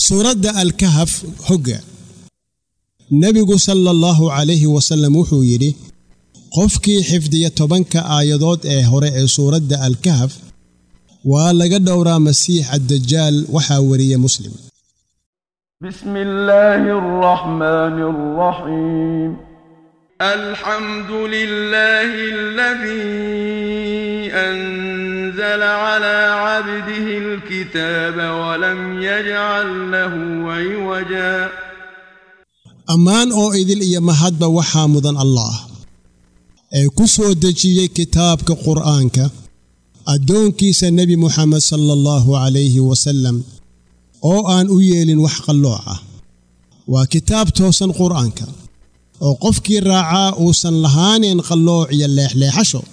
suuradda alkahaf hogga nebigu sala allahu calayhi wasallam wuxuu yidhi qofkii xifdiya tobanka aayadood ee hore ee suuradda alkahaf waa laga dhowraa masiix addajaal waxaa weriye muslim بسم الله الرحمن الرحيم الحمد لله الذي أنزل على عبده الكتاب ولم يجعل له عوجا ammaan oo idil iyo mahadba waxaa mudan allaah ee ku soo dejiyey kitaabka qur'aanka addoonkiisa nebi muxamed sala allahu calayhi wasallam oo aan u yeelin wax qallooc ah waa kitaab toosan qur'aanka oo qofkii raacaa uusan lahaanayn qallooc iyo leexleexasho